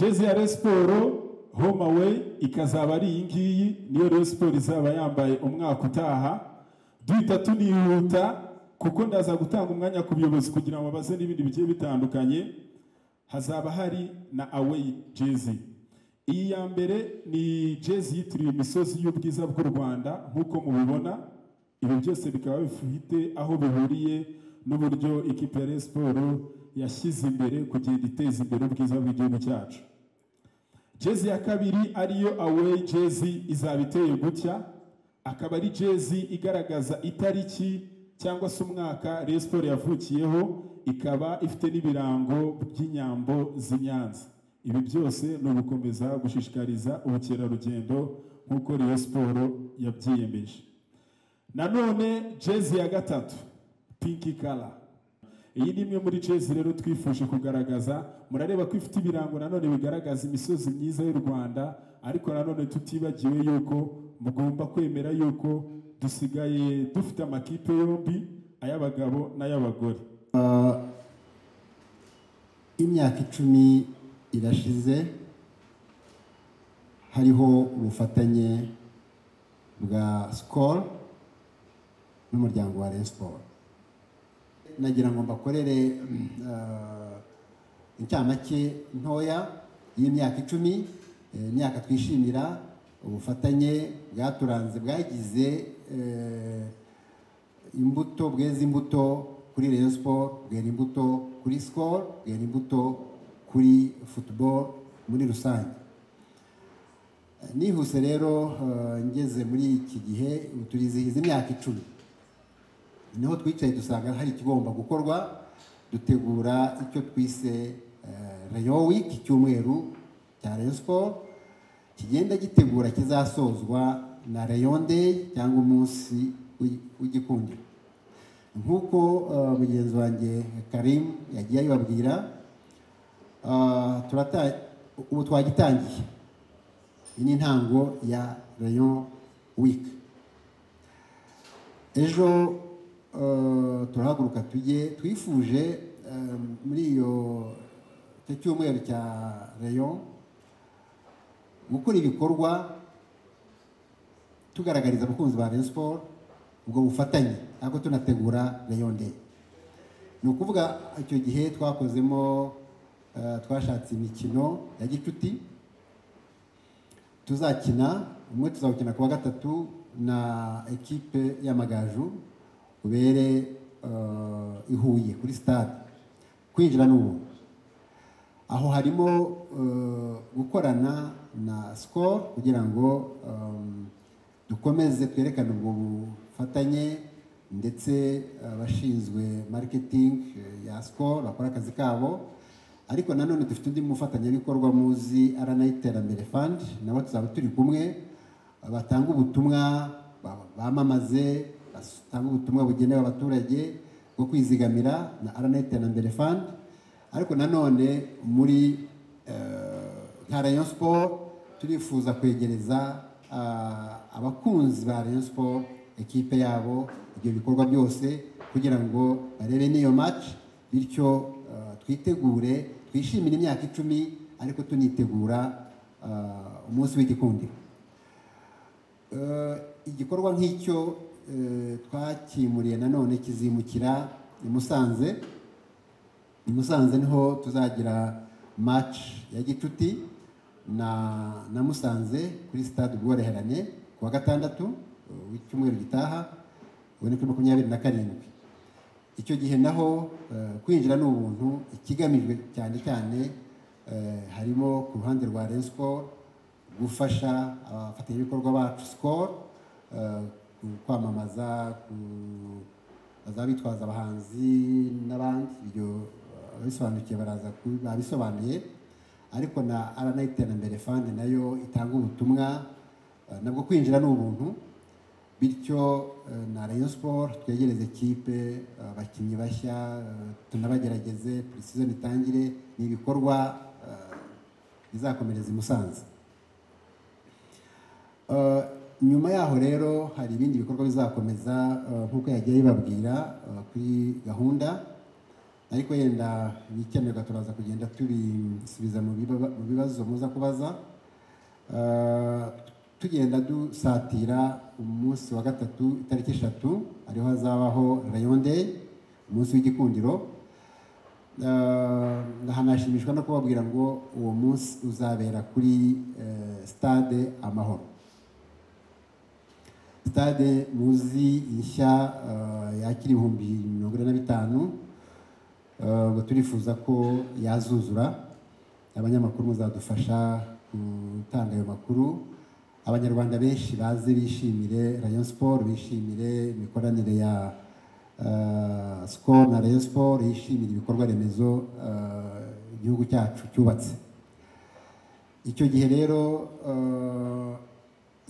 jezi ya Rayon siporo home away ikazaba ari iyi ngiyi niyo Rayon siporo izaba yambaye umwaka utaha duhita tunihuta kuko ndaza gutanga umwanya ku buyobozi kugira ngo babaze n'ibindi bigiye bitandukanye hazaba hari na away jezi iyi ya mbere ni jezi yitiriwe imisozi y'ubwiza bw'u rwanda nk'uko mubibona ibi byose bikaba bifite aho bihuriye n'uburyo ikipe ya Rayon siporo yashyize imbere kugenda iteza imbere ubwiza bw'igihugu cyacu jezi ya kabiri ariyo away jezi izaba iteye gutya akaba ari jezi igaragaza itariki cyangwa se umwaka Rayon siporo yavukiyeho ikaba ifite n'ibirango by'inyambo z'i Nyanza ibi byose ni ugukomeza gushishikariza ubukerarugendo nk'uko Rayon siporo yabyiyemeje nanone jezi ya gatatu pinki kara iyi ni imwe muri jezi rero twifuje kugaragaza murareba ko ifite ibirango nanone bigaragaza imisozi myiza y'u rwanda ariko nanone tutibagiwe yuko mugomba kwemera yuko dusigaye dufite amakipe yombi ay'abagabo n'ay'abagore imyaka icumi irashize hariho ubufatanye bwa sikoro n'umuryango wa Rayon siporo nagira ngo mbakorere eh, incamake ntoya y'imyaka icumi eh, imyaka twishimira ubufatanye bwaturanze bwagize eh, imbuto bweza imbuto kuri Rayon siporo bwera imbuto kuri sikoro bwera imbuto kuri futuboro muri rusange nihuse rero eh, ngeze muri iki gihe ubu turizihiza imyaka icumi niho twicaye dusanga hari ikigomba gukorwa dutegura icyo twise rayo wiki icyumweru cya rayo siporo kigenda gitegura kizasozwa na rayo ndeyi cyangwa umunsi w'igikundiro nk'uko eh, mugenzi wanjye karim yagiye abibabwira ah, turata- ubu twagitangiye iyi ni intango ya rayo wiki ejo eh, turahaguruka tujye twifuje eh, muri iyo icyo cyumweru cya rayon gukora ibikorwa tugaragariza abakunzi ba rayon siporo ubwo bufatanye ariko tunategura rayon day ni ukuvuga icyo gihe twakozemo eh, twashatse imikino ya gicuti tuzakina umwe tuzawukina kuwa gatatu na ekipe y'amagaju ubere eh, i Huye kuri stade kwinjira n'ubu aho harimo eh, gukorana na sikoro kugira ngo em, dukomeze twerekane ubwo bufatanye ndetse abashinzwe mariketingi ya sikoro bakora akazi kabo ariko nanone dufite undi mufatanyabikorwa muzi arana iterambere fandi nabo tuzaba turi kumwe batanga ubutumwa ba- bamamaze batanga ubutumwa bugenewe abaturage bwo kwizigamira na arana iterambere fandi ariko nanone muri eh, nka rayon siporo turifuza kwegereza ah, abakunzi ba rayon siporo ekipe yabo ibyo bikorwa byose kugira ngo barebe n'iyo match bityo eh, twitegure twishimire imyaka icumi ariko tunitegura ah, umunsi w'igikundiro Eh, igikorwa nk'icyo eh, twakimuriye nanone kizimukira i Musanze i Musanze niho tuzagira match ya gicuti na na Musanze kuri stade Ubworoherane ku wa gatandatu eh, w'icyumweru gitaha ubona kuri makumyabiri na karindwi icyo gihe naho eh, kwinjira ni ubuntu ikigamijwe cyane cyane eh, harimo ku ruhande rwa Rayon Sport gufasha abafatanyabikorwa bacu Skol eh, ku- kwamamaza ku- bazaba bitwaza abahanzi n'abandi ibyo eh, ababisobanukiye baraza ku- babisobanuye ariko na arana iterambere fandi nayo itanga ubutumwa eh, nabwo kwinjira ni ubuntu bityo eh, na Rayon Sport twegereze ekipe eh, abakinnyi bashya eh, tunabagerageze pre-season itangire ni ibikorwa eh, bizakomereza i Musanze Eh, nyuma yaho rero hari ibindi bikorwa bizakomeza eh, nk'uko yagiye bibabwira eh, kuri gahunda ariko yenda ibikenerwa turaza kugenda tubisubiza mu biba- mu bibazo muza kubaza Ah, tugenda dusatira umunsi wa gatatu itariki eshatu ariho hazabaho rayon day umunsi w'igikundiro Ah, hanashimishwa no kubabwira ngo uwo munsi uzabera kuri eh, stade amahoro stade muzi nshya eh, yakira ibihumbi mirongo ine na bitanu Eh, ubwo turifuza ko yazuzura abanyamakuru muzadufasha gutanga ayo makuru abanyarwanda benshi baze bishimire rayon sport bishimire imikoranire ya eh, skol na rayon sport yishimira ibikorwa remezo eh, igihugu cyacu cyubatse icyo gihe rero eh,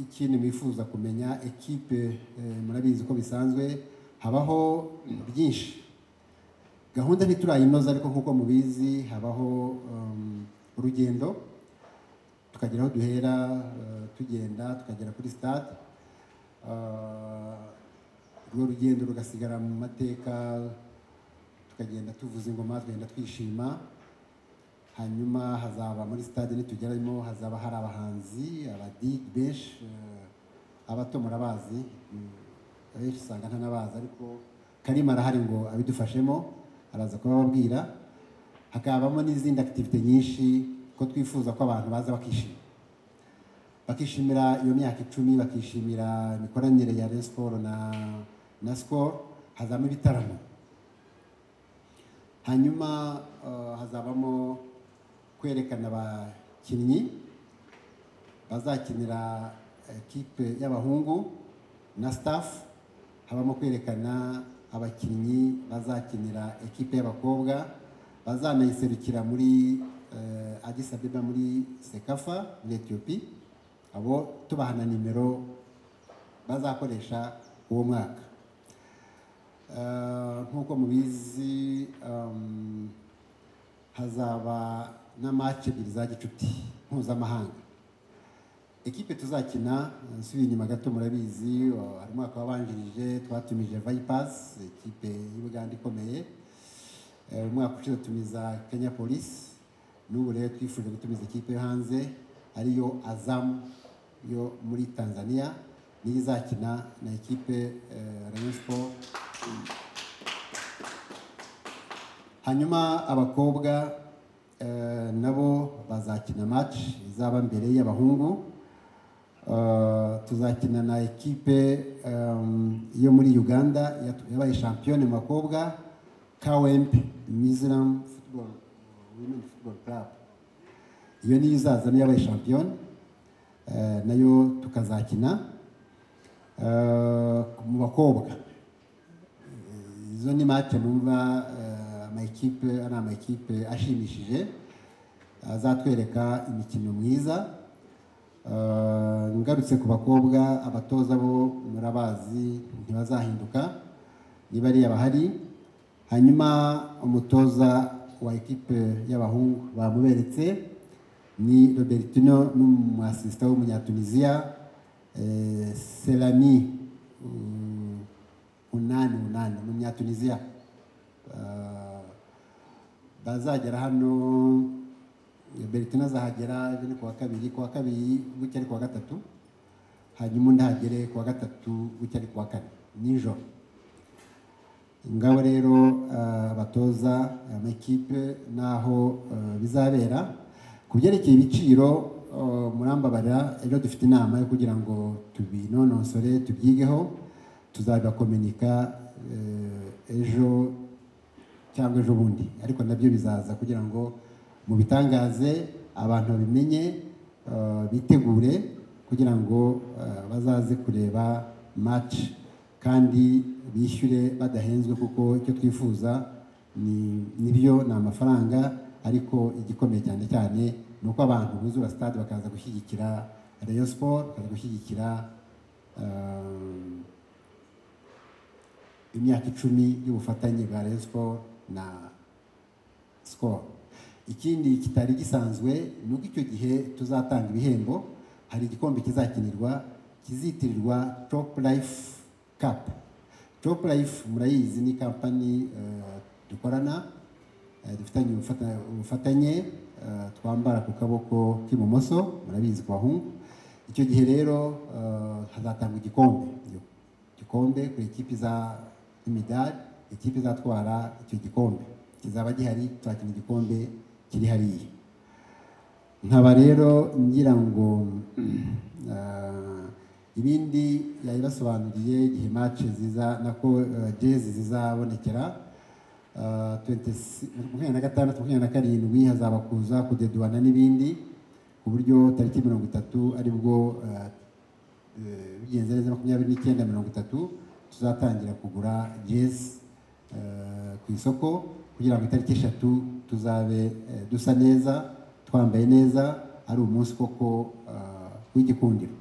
ikintu bifuza kumenya ekipe eh, murabizi ko bisanzwe habaho byinshi gahunda ntiturayinoza ariko nk'uko mubizi habaho um, urugendo tukagira aho duhera uh, tugenda tukagera kuri stade Uh, urwo rugendo rugasigara mu mateka tukagenda tuvuza ingoma tugenda twishima hanyuma hazaba muri stade nitugeramo hazaba hari abahanzi abadigi benshi eh, abato murabazi mm, abenshi usanga ntanabazi ariko karima arahari ngo abidufashemo araza kubababwira hakabamo n'izindi akitivite nyinshi ko twifuza ko abantu baza bakishima bakishimira iyo myaka icumi bakishimira imikoranire ya Rayon Sport na na Skol hazamo ibitaramo hanyuma eh, hazabamo kwerekana abakinnyi bazakinira ekipe y'abahungu na staff habamo kwerekana abakinnyi bazakinira ekipe y'abakobwa bazanayiserukira muri eh, Addis Abeba muri Sekafa muri Ethiopia abo tubaha na nimero bazakoresha uwo mwaka Eh, nk'uko mubizi um, hazaba na match ebyiri za gicuti mpuzamahanga ekipe tuzakina eh, nsubiye inyuma gato murabizi o, hari umwaka wabanjirije twatumije vipers ekipe y'ubuganda ikomeye Eh, umwaka ushize tumiza kenya polisi n'ubu rero twifuje gutumiza ikipe yo hanze ariyo azamu yo muri tanzania niyo izakina na ekipe eh, rayon sport hanyuma abakobwa eh, nabo bazakina match izaba mbere y'abahungu Eh, tuzakina na ekipe em, yo muri uganda yatu- yabaye shampiyone mu bakobwa kwemp miziram football women football club iyo niyo izaza niyo yabaye shampiyone eh, nayo tukazakina Eh, mu bakobwa izo ni mate numva eh, amakipe ari amakipe ashimishije azatwereka imikino myiza Eh, ngarutse ku bakobwa abatoza bo murabazi ntibazahinduka niba ari abahari hanyuma umutoza wa ekipe y'abahungu bamuberetse ni robertino n'umuasisita w'umunyatuniziya eh, selami mm, unani unani ni umunyatuniziya Eh, bazagera hano Bertina azahagera ejo ni kuwa kabiri kuwa kabiri gutya ari kuwa gatatu hanyuma undi ahagere kuwa gatatu gutya ari kuwa kane nijoro ngabo rero eh, abatoza amakipe n'aho eh, bizabera ku byerekeye ibiciro eh, murambabarira ejo dufite inama yo kugira ngo tubinonosore tubyigeho tuzabibakominika eh, ejo cyangwa ejo bundi ariko nabyo bizaza kugira ngo mubitangaze abantu babimenye eh, bitegure kugira ngo eh, bazaze kureba match kandi bishyure badahenzwe kuko icyo twifuza ni nibyo ni amafaranga ariko igikomeye cyane cyane ni uko abantu buzura stade bakaza gushyigikira Rayon Sport bakaza gushyigikira eh, imyaka icumi y'ubufatanye bwa Rayon Sport na Skol ikindi kitari gisanzwe ni uko icyo gihe tuzatanga ibihembo hari igikombe kizakinirwa kizitirirwa Top Life Cup Top Life murayizi ni kampani eh, dukorana eh, dufitanye ubufata- ubufatanye eh, twambara ku kaboko k'ibumoso murabizi ku bahungu icyo gihe rero eh, hazatangwa igikombe igikombe ku ikipe imidari ikipe izatwara icyo gikombe kizaba gihari tuzakina igikombe kiri hariya nkaba rero ngira ngo ah, ibindi yabibasobanuriye igihe match ziza nako eh, jezi zizabonekera Ah, 26 makumyabiri na gatandatu makumyabiri na karindwi hazaba kuza kudeduwana n'ibindi ku buryo tariki mirongo itatu aribwo ah, eh, bigenze neza makumyabiri n'icyenda mirongo itatu tuzatangira kugura jezi eh, ku isoko kugira ngo itariki eshatu tuzabe eh, dusa neza twambaye neza ari umunsi koko ah, w'igikundiro